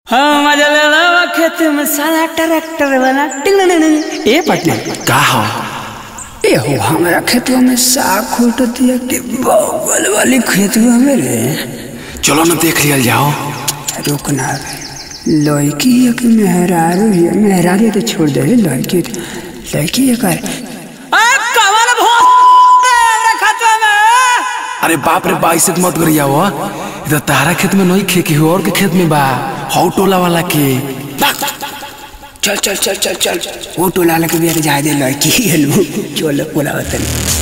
हाँ मजा ले लो खेत में साला ट्रैक्टर वाला टिंग टिंग टिंग ए पटना का हो ए हो हमारा खेतवा में साग खोट दिया कि बगल वाली खेतवा में रे चलो ना देख लिया जाओ रुकना रे लड़की है कि मेहरारू है मेहरारू है तो छोड़ दे लड़की लड़की है कर कमल खेतवा में अरे बाप रे बा ऐसे मत करिया हो इधर तारा खेत में नहीं खे के हो और के खेत में बा हौ टोला वाला के चल चल चल चल चल वो टोला लगे भी जाए दे लड़की है लो चल बोला वतन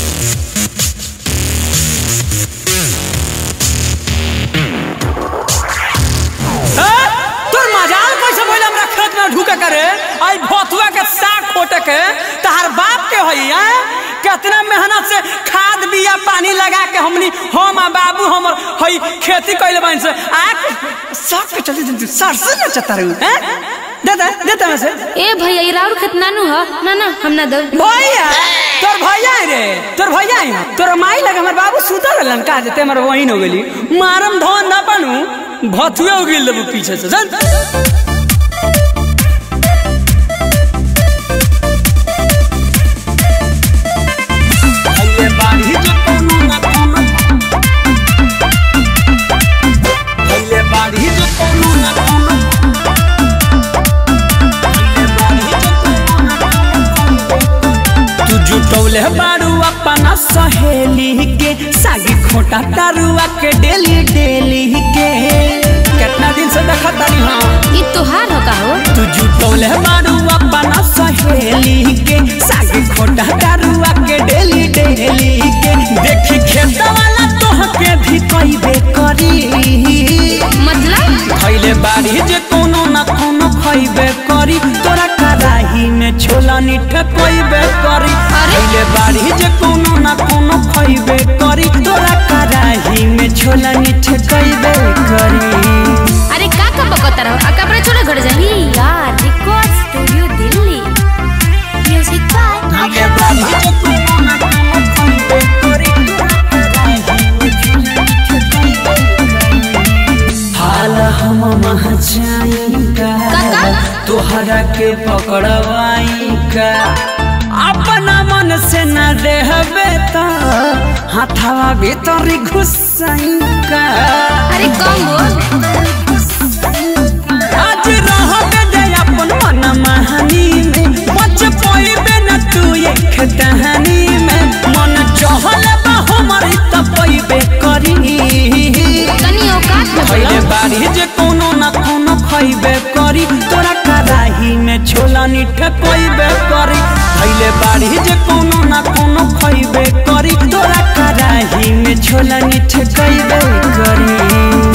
तोर मजाल कैसे भइल हमरा खेत में ढुके करे आई भोतुआ के साग खोटे के तहार बाप के हई हैं कितना मेहनत से खाद बिया पानी लगा के हमनी हम आ बाबू हमर हई खेती कइले बाइन से आ साग के चलते दिन सरसों न चतरू हैं दे दे दे तमे से ए भैया ये राउर खेत नानू ह ना ना हम ना दो भैया तोर भैया है रे तोर भैया है तोर माई लगे हमर बाबू सुतल रहलन का जेते हमर वहीन हो गेली मारम धन न बनू भथुए हो गेल देबू पीछे से चल तू जुटौले बारू अपना सहेली के सागी खोटा तारुआ के डेली डेली के कितना दिन से देखा तारी हाँ ये तोहार हो का हो तू जुटौले बारू अपना सहेली के सागी खोटा तारुआ के डेली डेली के देखी खेत वाला तोहके भी कईबे करी मतलब खैले बाड़ी जे कोनो न कोनो खैबे करी तोरा कड़ाही में छोला निठ कोइबे करी अरे? खैले बाड़ी जे कोनो न कोनो खैबे करी तोरा कड़ाही में छोला निठ कोइबे करी अरे का का बकता रहो आ कपड़े छोड़े घर जाही यार record studio Delhi music by खैले बाड़ी जे कोनो न कोनो खैबे करी तोरा कड़ाही में छोला निठ कोइबे करी हाल हम मह जाएगा काका? तोहरा के पकड़वाई का अपना मन से न रहबे त हाथवा भीतर घुसाई का अरे कम बोल आज रहबे दे अपन मन महानी में बच पइबे न तू एक कहानी में मन चहल बा हमर त पइबे करी तनी औकात में खैले बोलो बाड़ी जे कोनो न कोनो खैबे करी तोरा कड़ाही में छोला निठ कोइबे करी खैले बाड़ी जे कोनो न कोनो खैबे करी तोरा कड़ाही में छोला निठ कोइबे करी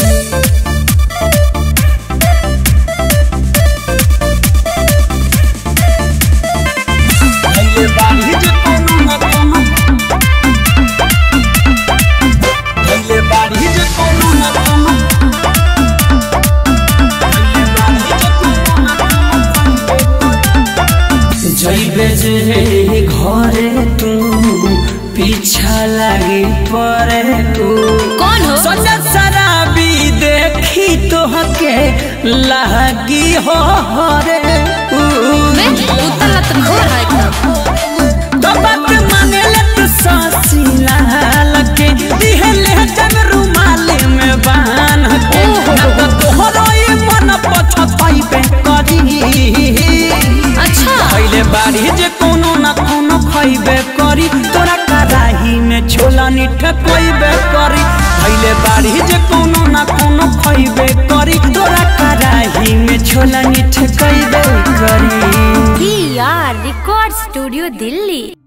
खैले बाड़ी जे कोनो न कोनो खैले बाड़ी जे कोनो न कोनो जैबे जे घरे तू पीछा लागी परे तू कौन हो सोचा शराबी देखी तोहके लागी हो रे बे उतर लत घोर है एकदम तो बात माने ले तू सासी लाल के दिहले जन रुमाले में बान के ना तो तोहरो ये मन पछताई पे करी अच्छा खैले बाड़ी जे कोनो न कोनो खैबे करी तोरा कड़ाही में छोला निठ कोइबे करी खैले बाड़ी जे कोनो न कोनो खैबे करी तोरा कड़ाही में छोला निठ कोइबे करी यार रिकॉर्ड स्टूडियो दिल्ली